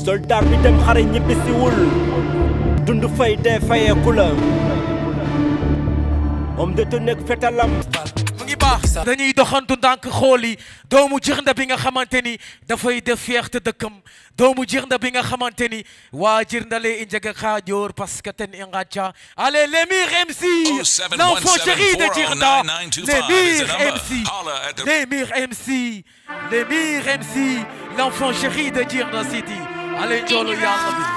soldat bi dem xare ñibbisiwul dund fay dee fayeeku la homme de tenue ak fetalam mu ngi baax dañuy doxantu ndànk xool yi doomu jirnda bi nga xamante ni dafay def fierté dëkkam doomu jirnda bi nga xamante ni waa jirndale i njega xaajoor parce que ten i ngàcca allez l'émir MC l'enfant chéri de jirnda l'émir MC l'émir MC l'émir MC l'enfant chéri de jirnda city allez njoolu yàlla bi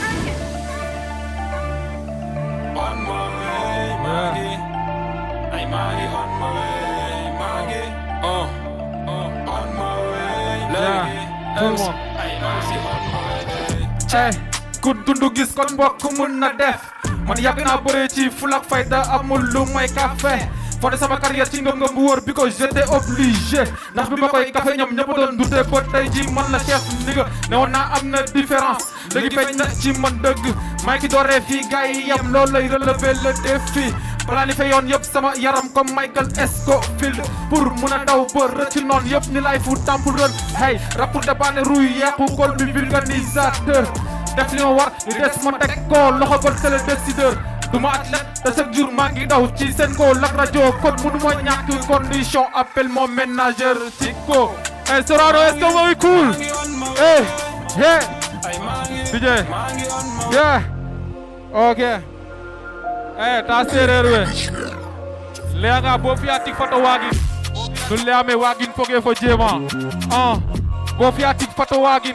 On my way, Maggie. Ay, Maggie, on my way, Maggie. Uh, uh, on my way, Maggie. tout le monde. Ay, Maggie, on my way. Hey, ku dundu gis kon mbokk mun na def man yàgg naa bëree ci fulak fayda amul lu may café foo de sama carrière ci ngëm-ngëm bu wóor bi ko j'étais obligé ndax bi ma koy café ñoom ñëpp doon dute ba tey ji man la chef ni nga ne woon naa am na différence léegi feeñ na ci man dëgg may ki dooree fii gars yi yam loolu lay relever le défi planifié yoon yëpp sama yaram comme Michael Scofield pour mun a daw ba rëcc noon yëpp ni lay fu temple run hey rapport de baane ruy yàqu kol bi vulganisateur def li ma war li des ma teg ko loxo ba c'est le décideur du ma athlète te chaque jour maa ngi daw ci seen ko lak rajo kon mënu ma ñàkk condition appelle mon ménageur ci ko hey Sorano est-ce que mooy cool hey yeah DJ yeah ok eh ta séeréer we leyaanga bo fiya tig fato waagin nu leyame waagin foge fo jeema ah bo fiya tig fato waagin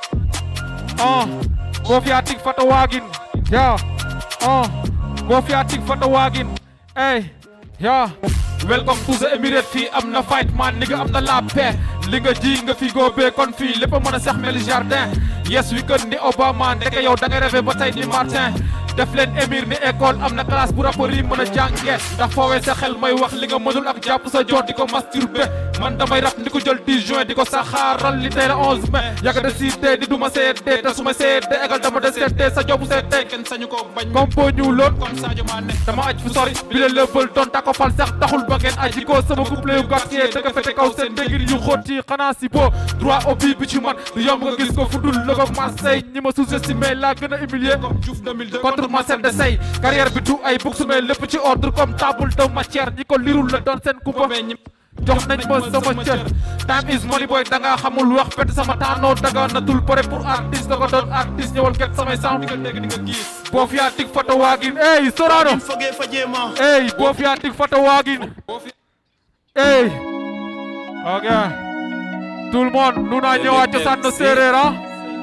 ah bo fiya tig fato waagin ya ah bo fiya tig fato waagin ey ya welcome to the Emirates fii am na fight man ni nga am na la paix li nga ji nga fi góobee kon fii lépp a mën a sax mel jardin yes wi kën ni Obama ndeke yow da nga rêvé ba tey ni Martin def leen émir ni école am na classe bu rapport yi mën a jànge ndax foowee sa xel may wax li nga mënul ak jàpp sa joor di ko masturbé man damay rap ni ko jël 10 juin di ko saxaaral li tey la 11 mai yàgg de siite di duma seede te su ma seede égal dama de seede sa jobu seede kenn sañu ko bañ comme boo ñu loon comme Sadio Mané dama aj fu sori bi la level doon tako fal sax taxul ba ngeen aji ko sama couple yu gàtt yee dëgg fete kaw seen ndégir yu xóot yi xanaa si boo droit au but bi ci man du yomb nga gis ko fu dul la ko Marseille ñi ma sous-estimé laa gën a humilier comme Diouf 2002 contre Marcel de Sey carrière bi du ay buksu mais lépp ci ordre comme table de matière ñi ko lirul la doon seen kumpa jox nañ ma sama cër time is money boy da nga xamul wax pet sama taanoo daga natul pare pour artiste da ko doon artiste ñëwal ket samay sound nga dégg di nga gis boo fiyaa tig foto waagin ey Sorano foge fa jeema ey boo fiyaa tig foto waagin ey ok tout le monde nu naa ñëwaat cosaan na séeréer ah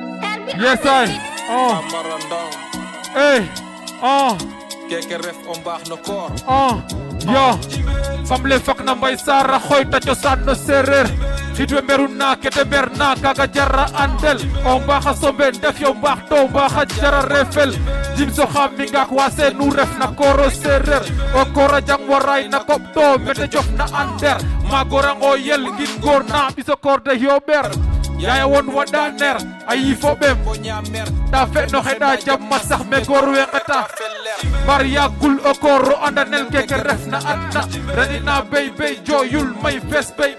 yes ay oh Marandong ey oh keke ref o mbaax no koor ah yo famle fok na mbay sara xoyta cosaan no séeréer xidwe mberu na kete mber na kaga jara andel o mbaaxa sombe ndef yo mbaax to mbaaxa jara refel jim so xam mi ngaak wa seenu ref na kooro séeréer o koora jang waray na koɓ to mete jof na ander maagorango yel ngin goor na ɓiso koor de yoɓeer yaya won waɗa ner a yiifo ɓem bo ñaamer ta fe no xeɗa jamma sax me goor we ngeta bar yagul o kooro andanel keke refna adna reɗina bey bey joyul may fes bey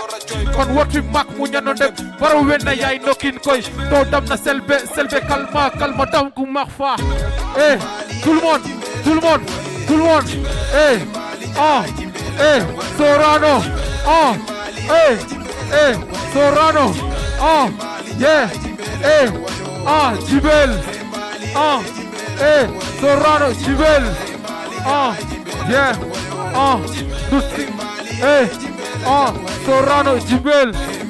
kon woti mak muñano ndem baro wena yay nokin koy to damna selbe selbe kalma kalma dam ku mak fa eh tout le monde tout le monde tout le monde eh ah eh Sorano ah eh eh Sorano ah yeah eh ah Jibel ah eh Sorano Jibel ah yeah ah Dusti eh ah Sorano Jibel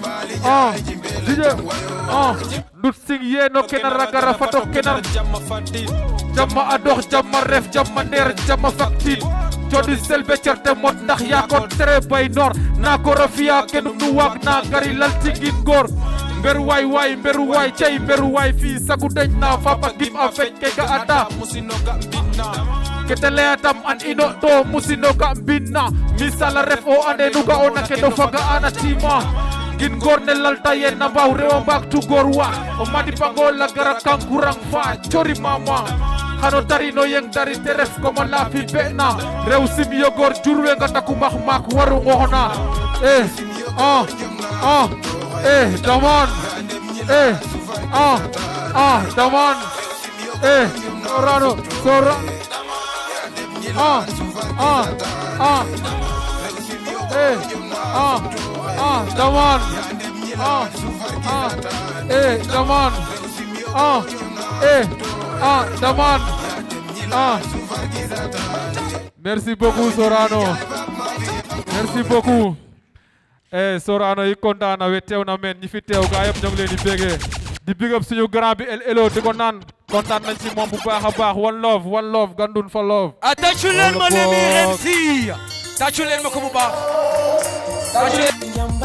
ah DJ ah Dut sing ye no kenar ragara fato kenar jamma fadin jamma a dox jamma ref jamma ndeer jamma faktin codi selbe certe mot ndax yaa ko tere bay noor naa ko rafiya kenum nu waag na gari lal tingin góor mberu waay waay mberu waay cey mberu waay fii sagu deñ na fapa gim a feñ ke ga ata musino ga mbinna kete leyatam an ino to musino ga mbinna misala ref o ande nu ga ona ke do faga ana tima gin goor ne lalta yen na mbaw rewa mbaag tu goor wa o madipango la gara kankurang fa cori mama xano tarino yeng dari te ref koma laafi be'na rew sim yo goor jurwe nga taku max maak waru ngoxna eh ah ah eh daman eh ah ah daman eh Sorano Sora ah ah ah eh ah ah daman ah ah eh daman ah eh ah daman ah merci beaucoup Sorano merci beaucoup eh Sorano yi kontaan na we teew na men ñi fi teew gaa yëpp ñoo ngi leen di bégee di big up suñu grand bi El Elo di ko naan kontaan nañ ci moom bu baax a baax one love one love gandun for love ah tàccu leen ma Wala Lemmy boog. MC tàccu leen ma ko bu baax tàccu leen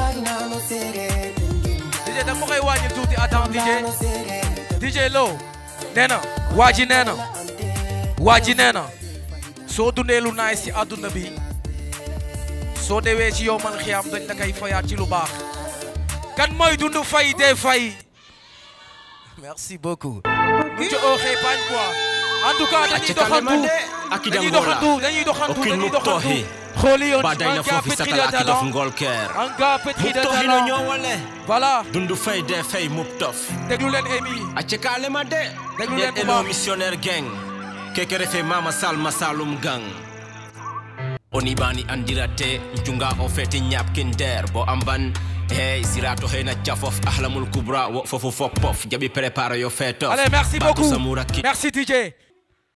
DJ da nga ma koy wàññi tuuti attends DJ DJ Lo nee na waa ji nee na waa ji nee na soo dundee lu naay si àdduna bi soo dewee ci yow man xiyam dañ la koy fayaat ci lu baax kan mooy dund fay dee fay merci beaucoup bu ci ooxee bañ quoi en tout cas dañuy doxantu dañuy doxantu dañuy doxantu Okin dañuy doxantu muktohi. xooli yoon badayna un gars fofi pétri de satala akidof talent ngolker un gars pétri de muptohino talent ñowole voilà dundu fay de fay muptof déglu leen Amy acce kalema de Déglu leen en bu elo baax. missionnaire gang keke refe mama salma salum gang oni bani andirate njunga o feti ñapkin der bo amban hey sirato hena cafof ahlamul kubra wo fofu foppof jaɓi prépare yo feetof allez merci Batu beaucoup Samoura Kid. merci DJ